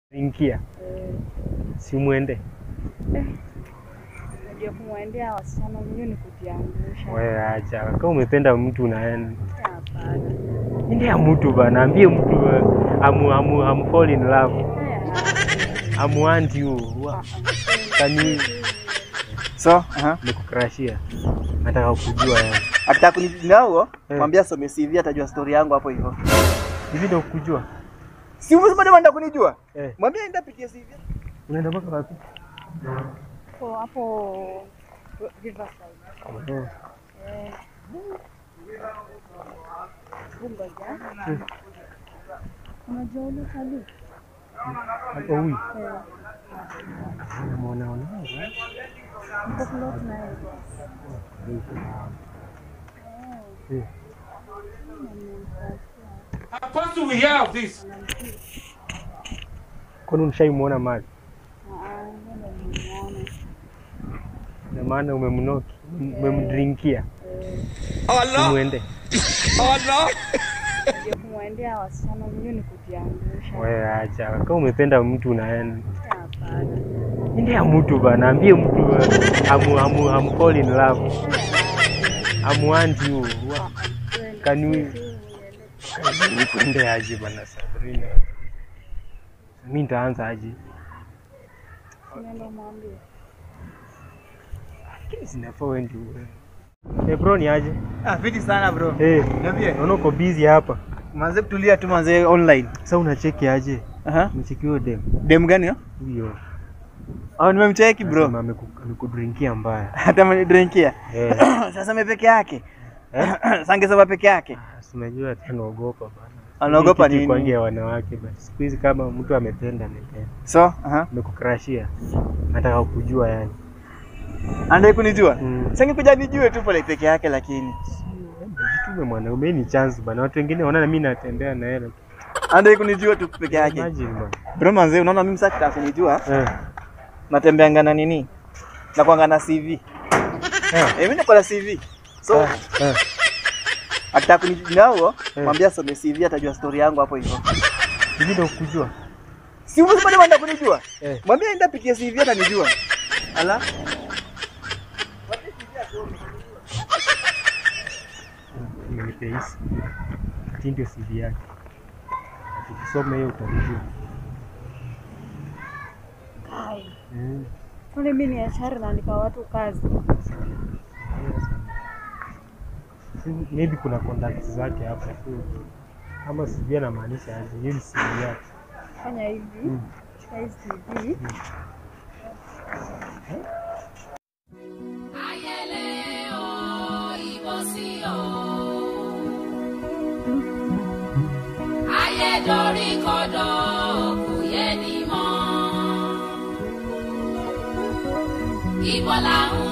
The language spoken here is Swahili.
Ingia Eh, simwende Unajua kumwendea wasichana mwenyewe ni kujiangusha. wewe, acha kama umependa mtu unaenda Hapana. endea mtu bana, ambie mtu uh, amu, amu, amu fall in love Haya. amu want you Wa- kani So, aha. nikukrashia nataka kujua yani Akitaka kunijinao, Eh. mwambie asome CV atajua story yangu hapo hivyo. hivi ndio kujua Si umesema ndio anataka kunijua? eh, Mwambie aende apitie CV. unaenda mpaka wapi? Hapo hapo Riverside. Eh, Eh. Bungoja. Mm. Unajua ule kali? hapo huyu Eh. unamwona ona Mko close na yeye. eh, How fast do we hear of this? kwani ushaimuona mali Ah, ndio nimeona. na maana umemnoki umemdrinkia Eh. Allah! simwende Allah! Unajua kumwendea wasichana mwenyewe ni kujiangusha. wewe, acha kama umependa mtu unaenda Hapana. endea mtu bana, ambie mtu uh, amu, amu, amu fall in love amu want you Wa- Kani nikuende aje bana Sabrina, mi nitaanza aje? Nenda mwambie. Lakini zinafaa wewe ndio wewe. Eh bro, ni aje? Ah, fiti sana bro. Eh, Niambie. naona uko busy hapa. Manze kutulia tu manze online. Sasa unacheki aje? Aha. Umecheki huyo dem Dem gani hiyo? huyo? Ah, nimemcheki bro. Anasema ameku- amekudrinkia mbaya. Hata amenidrinkia. Eh, Sasa ame peke yake. Sangesema peke yake. si unajua tena naogopa bana. Anaogopa Hii kitu nini? kwangi ya wanawake basi. Siku hizi kama mtu amependa amependa. So, aha. Amekukrashia. Nataka kujua yani. Anadai kunijua? Mm. Sange kuja nijue tu pale peke yake lakini. Jitume mwanaume, hii ni chance bana. Watu wengine wanaona mimi natembea na yeye. Anadai kunijua tu peke yake. Imagine bana. Bro manze, unaona mimi sasa kitaka kunijua, Eh. natembeanga na nini? Na kuanga na CV. Eh. Eh, mimi niko na CV. So, Eh. Eh. akitaka kunijinao, Eh. mwambie asome CV atajua story yangu hapo hivyo. Hivi ndio kujua. Si umesema ndio anataka kunijua? Eh. Mwambie aende apitie CV atanijua. Ala. nimepehisi hii ndio CV yake. Ukisoma hiyo utajua. Hai. Mm. Kwani mimi ni HR naandika watu kazi. Si- Maybe kuna contacts zake hapa so kama CV anamaanisha aje, hiyo ni CV yake. Fanya hivi. Mm. Chukua hii CV. Ayẹlẹ o, ìbọ̀sí o. Ayé dorí kodò kò yé ni mọ́. Ibo là ń